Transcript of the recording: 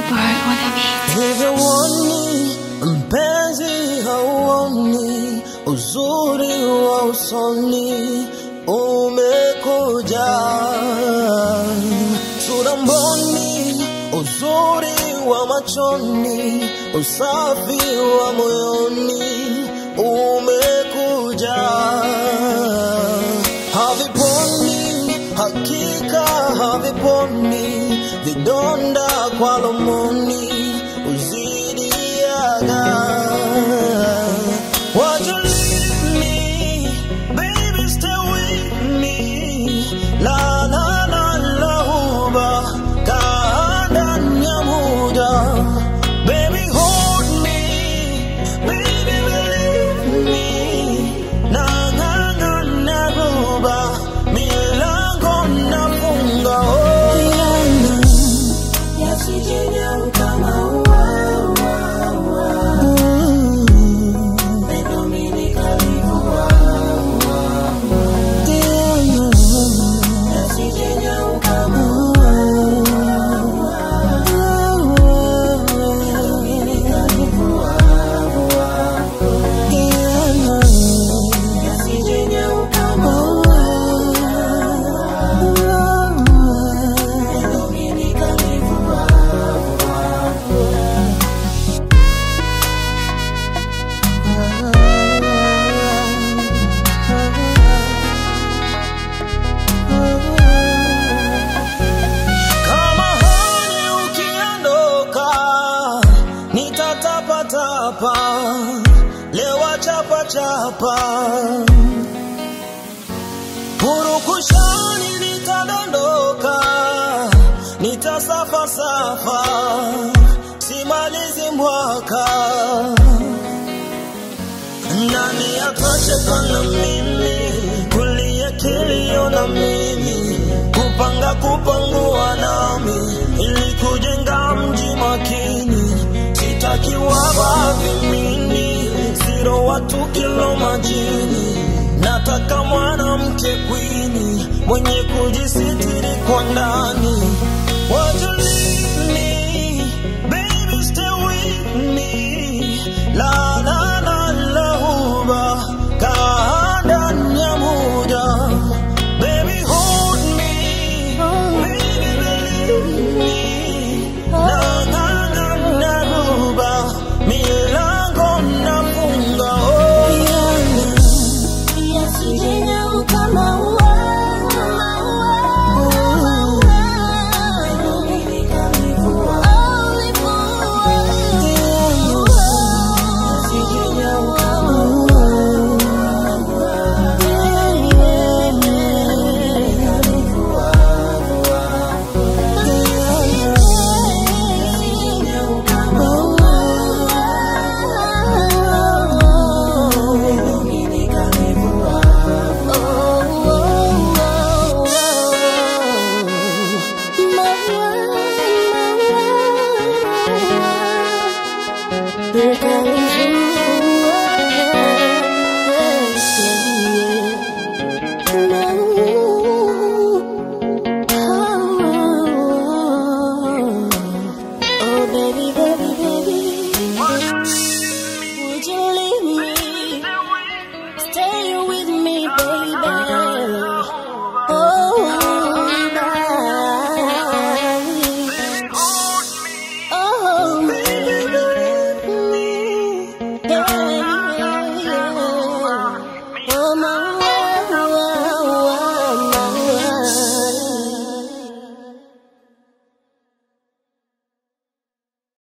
Word on the beat. Hivyo uoni mpenzi, hauoni uzuri wa usoni umekuja, sura mboni, uzuri wa machoni, usafi wa moyoni umekuja, haviponi hakika haviponi vidonda kwa lomoni uzidiaga Would you leave me? Baby, stay with me. La la la la huba kaanda nyamuda. Baby, hold me. Baby, believe me. Na na na na ruba milango nafunga. Oh, yana. Yasije kama ua, ua, ua. Pendo mimi nikalivua, ua, ua. Yasije kama ua, ua, ua. Pendo mimi nikalivua, ua, ua. Yasije kama ua, ua, ua. Pendo mimi nikalivua, Kama hani ukiondoka, nitatapatapa, lewa chapa chapa, purukushani nitadondoka, nitasafa safa, simalizi mwaka nani atacheka na mimi kulia kilio na mimi kupanga kupangua nami ili kujenga mji makini sitaki waba vimini siro watu kilo majini nataka mwanamke kwini mwenye kujisitiri kwa ndani Would you leave me? Baby, stay with me. La la la la huba kaanda nyamuda. Baby, hold me. Baby, believe me. Na na na na ruba milango nafunga. Oh, yana. Yasije kama ua, ua, ua. Pendo mimi nikalivua, Yasije kama ua, ua. Pendo mimi nikalivua, Yasije kama ua, Pendo mimi nikalivua, Berkali